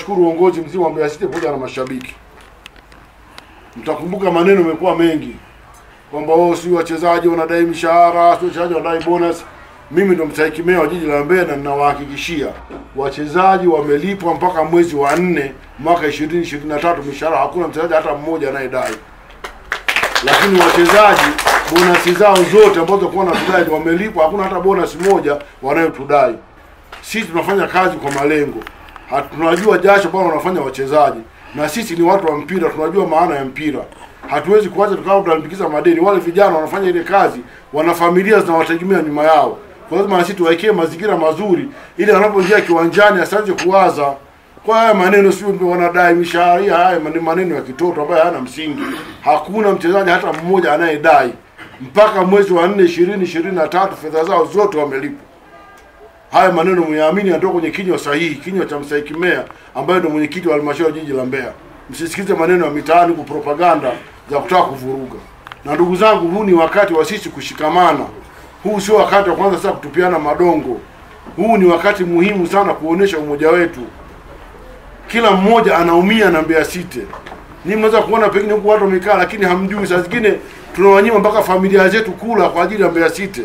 niwashukuru uongozi mzima wa Mbeya City pamoja na mashabiki. Mtakumbuka maneno yamekuwa mengi kwamba wao si wachezaji wanadai mishahara, si wachezaji wanadai bonus. Mimi ndo mstahiki meya wa jiji la Mbeya na ninawahakikishia wachezaji wamelipwa mpaka mwezi wa nne mwaka 2023 mishahara, hakuna mchezaji hata mmoja anayedai. Lakini wachezaji bonasi zao zote ambazo kwa wanatudai wamelipwa, hakuna hata bonus moja wanayotudai. Sisi tunafanya kazi kwa malengo, Hat- tunajua jasho ambalo wanafanya wachezaji, na sisi ni watu wa mpira, tunajua maana ya mpira. Hatuwezi kuacha tukawa tunalimbikiza madeni. Wale vijana wanafanya ile kazi, wana familia zinawategemea nyuma yao, kwa lazima na sisi tuwaekee mazingira mazuri, ili wanapoingia kiwanjani asianze kuwaza kwa haya maneno, sio wanadai mishahara. Hii Haya ni maneno ya kitoto ambayo hayana msingi. Hakuna mchezaji hata mmoja anayedai mpaka mwezi wa nne ishirini ishirini na tatu fedha zao zote wamelipwa. Haya maneno myaamini yanatoka kwenye kinywa sahihi, kinywa cha mstahiki meya ambaye ndio mwenyekiti wa halmashauri ya jiji la Mbeya. Msisikize maneno ya mitaani ku propaganda za kutaka kuvuruga. Na ndugu zangu, huu ni wakati wa sisi kushikamana. Huu sio wakati wa kwanza sasa kutupiana madongo. Huu ni wakati muhimu sana kuonesha umoja wetu. Kila mmoja anaumia na Mbeya City. Ni mnaweza kuona pengine huku watu wamekaa, lakini hamjui. Saa zingine tunawanyima mpaka familia zetu kula kwa ajili ya Mbeya City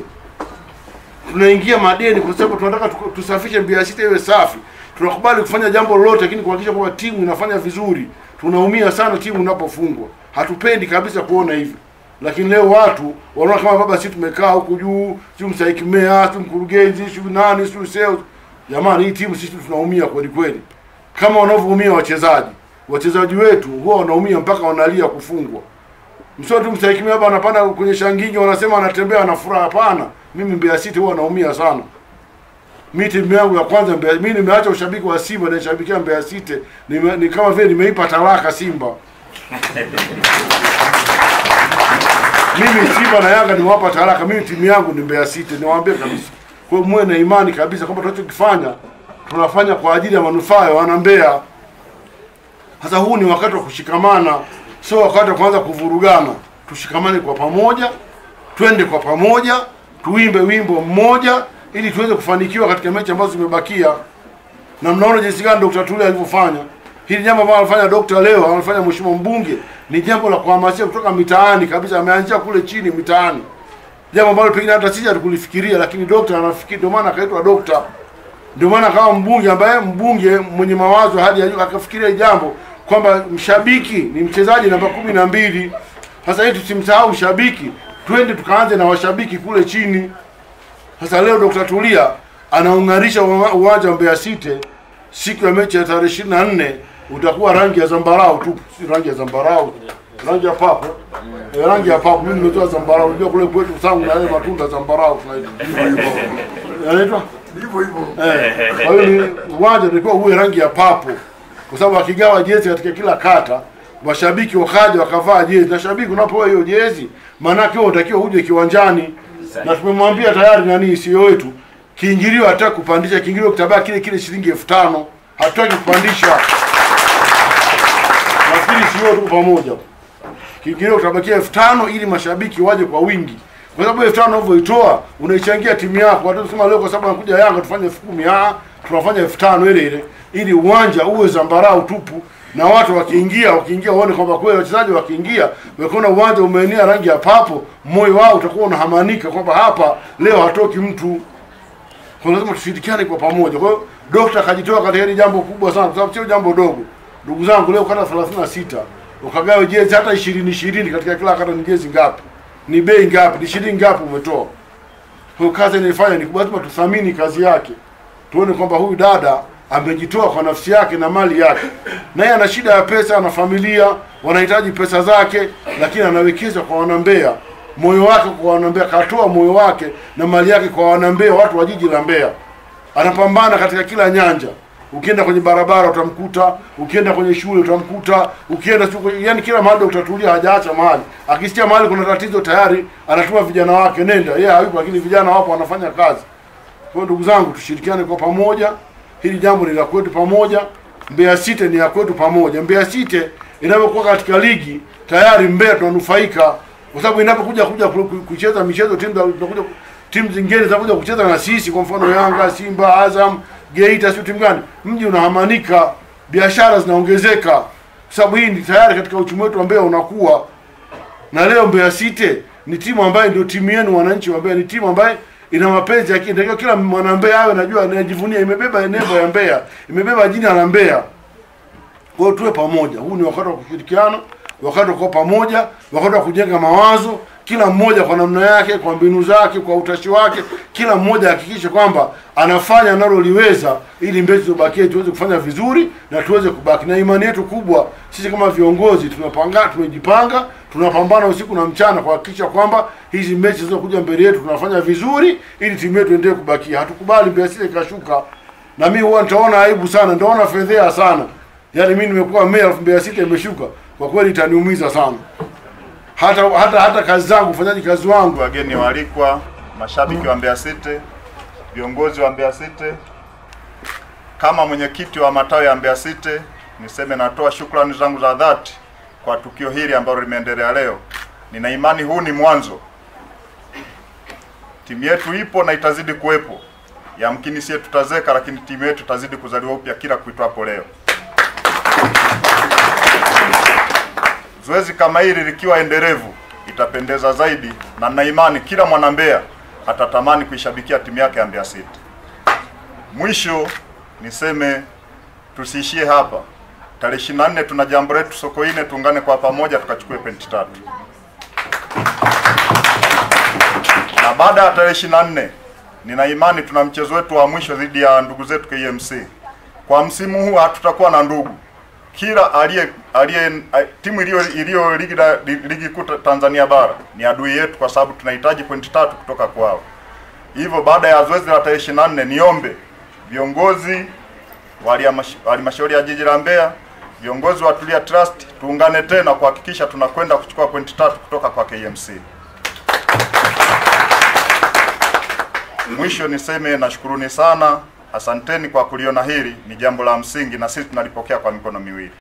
tunaingia madeni kwa sababu tunataka tuku- tusafishe Mbeya City iwe safi. Tunakubali kufanya jambo lolote, lakini kuhakikisha kwamba timu inafanya vizuri. Tunaumia sana timu inapofungwa, hatupendi kabisa kuona hivyo. Lakini leo watu wanaona kama baba, sisi tumekaa huku juu, si mstahiki meya, si mkurugenzi, si nani, si sales. Jamani, hii timu sisi tunaumia kweli kweli, kama wanavyoumia wachezaji. Wachezaji wetu huwa wanaumia mpaka wanalia kufungwa. Msio tu mstahiki meya hapa anapanda kwenye shangingi, wanasema anatembea na furaha. Hapana, mimi Mbeya City huwa naumia sana. Mi timu yangu ya kwanza Mbeya, mimi nimeacha ushabiki wa Simba naishabikia Mbeya City. Nime, ni kama vile nimeipa talaka Simba. mimi Simba na Yanga nimewapa talaka. Mimi timu yangu ni Mbeya City, niwaambie kabisa. Kwa hiyo muwe na imani kabisa kwamba tunachokifanya tunafanya kwa ajili ya manufaa ya wana Mbeya. Sasa huu ni wakati wa kushikamana, sio wakati wa kuanza kuvurugana. Tushikamane kwa pamoja, twende kwa pamoja, tuimbe wimbo mmoja ili tuweze kufanikiwa katika mechi ambazo zimebakia. Na mnaona jinsi gani Dr. Tulia alivyofanya hili jambo ambalo anafanya Dr. leo, anafanya mheshimiwa mbunge, ni jambo la kuhamasisha kutoka mitaani kabisa. Ameanzia kule chini mitaani, jambo ambalo pengine hata sisi hatukulifikiria, lakini Dr. anafikiri, ndio maana akaitwa Dr. Ndio maana kama mbunge ambaye mbunge mwenye mawazo hadi ya juu akafikiria jambo kwamba mshabiki ni mchezaji namba kumi na mbili. Sasa hii tusimsahau mshabiki, twende tukaanze na washabiki kule chini. Sasa leo Dr. Tulia anaung'arisha uwa- uwanja wa Mbeya City siku ya mechi ya tarehe ishirini na nne utakuwa rangi ya zambarau tu, si rangi ya zambarau, rangi ya papo eh, rangi ya papo. Mimi nimetoa zambarau, unajua kule kwetu sangu na yale matunda zambarau tunaita yanaitwa Hivyo hivyo. Eh, kwa hiyo ni uwanja ulikuwa uwe rangi ya papo, kwa sababu akigawa jezi katika kila kata, mashabiki wakaja wakavaa jezi, na shabiki unapoa hiyo jezi, maanake wewe unatakiwa uje kiwanjani, na tumemwambia tayari nani CEO wetu, kiingilio hataki kupandisha, kiingilio kitabaki kile kile shilingi elfu tano hatutaki kupandisha. Nafikiri CEO tuko pamoja, kiingilio kitabakia elfu tano ili mashabiki waje kwa wingi kwa sababu elfu tano unavyoitoa unaichangia timu yako. Watu sema leo kwa sababu anakuja Yanga tufanye elfu kumi ah, tunafanya elfu tano ile ile, ili uwanja uwe zambarau tupu, na watu wakiingia wakiingia waone kwamba kweli wachezaji wakiingia wakiona uwanja umeenea rangi ya papo, moyo wao utakuwa unahamanika kwamba hapa leo hatoki mtu. Kwa lazima tushirikiane kwa pamoja. Kwa hiyo dokta akajitoa katika hili jambo kubwa sana, kwa sababu sio jambo dogo. Ndugu zangu, leo kata 36 ukagawe jezi hata 20 20 katika kila kata, ni jezi ngapi? Ni bei ngapi? Ni shilingi ngapi umetoa? Kwa hiyo kazi inaifanya ni kubwa, lazima tuthamini kazi yake, tuone kwamba huyu dada amejitoa kwa nafsi yake na mali yake, na yeye ana shida ya pesa, ana familia, wanahitaji pesa zake, lakini anawekeza kwa wanambea, moyo wake kwa wanambea, katoa moyo wake na mali yake kwa wanambea, watu wa jiji la Mbeya. Anapambana katika kila nyanja. Ukienda kwenye barabara utamkuta, ukienda kwenye shule utamkuta, ukienda siku, yani kila mahali utatulia, hajaacha mahali. Akisikia mahali kuna tatizo tayari anatuma vijana wake, nenda. Yeye hayupo, lakini vijana wapo wanafanya kazi. Kwa hiyo ndugu zangu, tushirikiane kwa pamoja. Hili jambo ni la kwetu pamoja. Mbeya City ni ya kwetu pamoja. Mbeya City inapokuwa katika ligi tayari Mbeya tunanufaika, kwa sababu inapokuja kuja ku- ku- kucheza michezo timu za tunakuja timu zingine zinakuja kucheza na sisi, kwa mfano Yanga, Simba, Azam, Geita, sio timu gani, mji unahamanika. biashara zinaongezeka, kwa sababu hii ni tayari katika uchumi wetu wa Mbeya unakuwa na leo Mbeya City ni timu ambayo ndio timu yenu wananchi wa Mbeya, ni timu ambayo ina mapenzi yake. Ndio kila mwana Mbeya awe najua anajivunia, imebeba nembo ya Mbeya, imebeba jina la Mbeya. Kwa hiyo tuwe pamoja. Huu ni wakati wa kushirikiana, wakati wa kuwa pamoja, wakati wa kujenga mawazo, kila mmoja kwa namna yake, kwa mbinu zake, kwa utashi wake, kila mmoja ahakikishe kwamba anafanya analoliweza ili Mbeya tubakie tuweze kufanya vizuri na tuweze kubaki. Na imani yetu kubwa sisi kama viongozi tunapanga, tumejipanga, tunapambana usiku na mchana kuhakikisha kwamba hizi mechi zinazokuja mbele yetu tunafanya vizuri ili timu yetu endelee kubakia. Hatukubali Mbeya City ikashuka, na mimi huwa nitaona aibu sana, nitaona fedhea sana. Yaani mimi nimekuwa meya alafu Mbeya City imeshuka, kwa kweli itaniumiza sana. Hata hata hata kazi zangu, ufanyaji kazi wangu wageni waalikwa, mashabiki wa Mbeya City, viongozi wa Mbeya City, kama mwenyekiti wa matawi ya Mbeya City, niseme natoa shukrani zangu za dhati kwa tukio hili ambalo limeendelea leo. Nina imani huu ni mwanzo. Timu yetu ipo na itazidi kuwepo. Yamkini sie tutazeka, lakini timu yetu itazidi kuzaliwa upya kila kuitwapo leo. Zoezi kama hili likiwa endelevu itapendeza zaidi, na nina imani kila mwana Mbeya atatamani kuishabikia timu yake ya Mbeya City. Mwisho niseme tusiishie hapa. Tarehe 24 tuna jambo letu Sokoine, tuungane kwa pamoja tukachukue pointi tatu, na baada ya tarehe 24 nina imani tuna mchezo wetu wa mwisho dhidi ya ndugu zetu KMC. Kwa msimu huu hatutakuwa na ndugu kila aliye aliye timu iliyo iliyo ligi la- ligi kuu ta- Tanzania bara ni adui yetu, kwa sababu tunahitaji pointi tatu kutoka kwao. Hivyo baada ya zoezi la tarehe 24 niombe viongozi wa halmasha- halmashauri ya jiji la Mbeya, viongozi wa Tulia Trust tuungane tena kuhakikisha tunakwenda kuchukua pointi tatu kutoka kwa KMC. Mwisho niseme nashukuruni sana, asanteni kwa kuliona hili ni jambo la msingi, na sisi tunalipokea kwa mikono miwili.